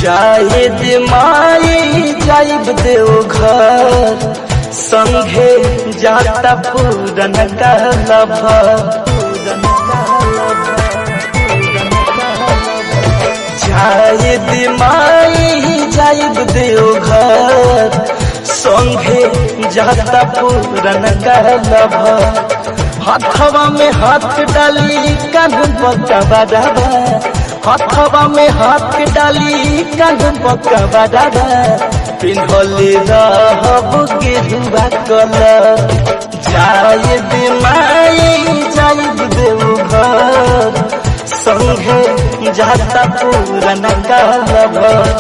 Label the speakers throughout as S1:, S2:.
S1: जाहिद माई जाइब देव घर संघे जाता पूरन कहलब जाहिद माई जाइब देव घर संघे जाता पूरन कहलब हथवा में हाथ डाली कान पकवा दादा हथवा में हाथ डाली कान पकवा दादा पिन्हले रहब गेरुआ कलर जायद माई जायद देव घर संघे जाता पूरन कहलब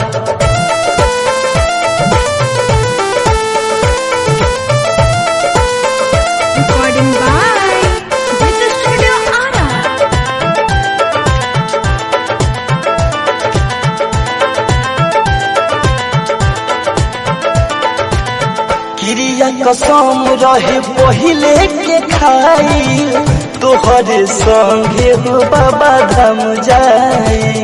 S2: Recording by Digital Studio Ara.
S1: क्रिया कसम रहे पहिले के खाई तोहरे संगे हो बाबा धाम जाई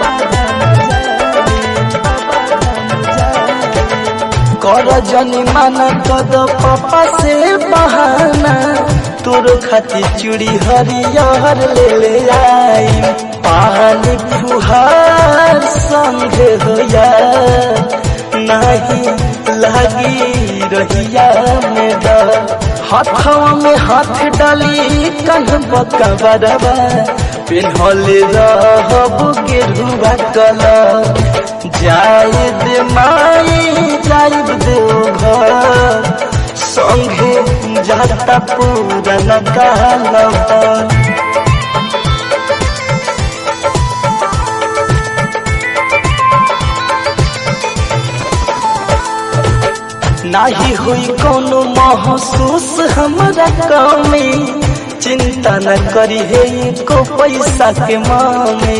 S1: कर जनी माना कद पापा से बहाना तोर खातिर चूड़ी हरियर ले ले आई पानी फुहार संगे हो यार नहीं लगी रहिया में डर हाथवा में हाथ डाली कन बकबरबा पिन्हले रहब गेरुआ कलर जायद माई जायद देव घर संगे जाता पूरन कहलब नाही हुई कोनो महसूस हमरा कमी चिंता न करी हे को पैसा के मामे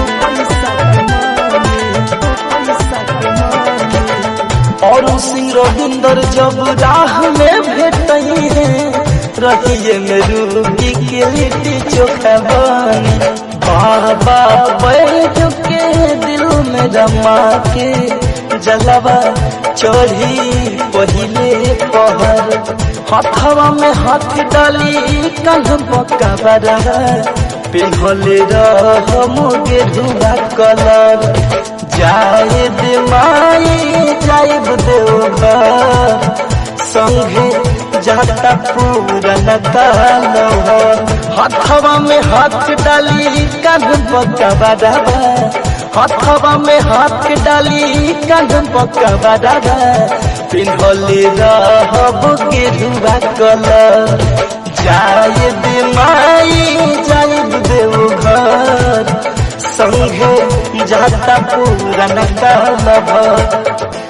S1: और सिंह रविंदर जब राह में भेटई है रहिए में रूबी के लिट्टी चोखा बनी बाबा बैठ के दिल में रमा के जलवा चढ़ी पहिले पहर हथवा में हाथ डाली कंध पक्का बरा पिन्हले रह मोगे धुआ कलर जायद माई जायब देव घर संगे जाता पूरन कहलव हथवा में हाथ डाली कान पकवा दादा हथवा में हाथ डाली कान पकवा दादा पिन्हले रहब गेरुआ कलर जायद माई जायद देव घर संगे जाता पूरन कहलव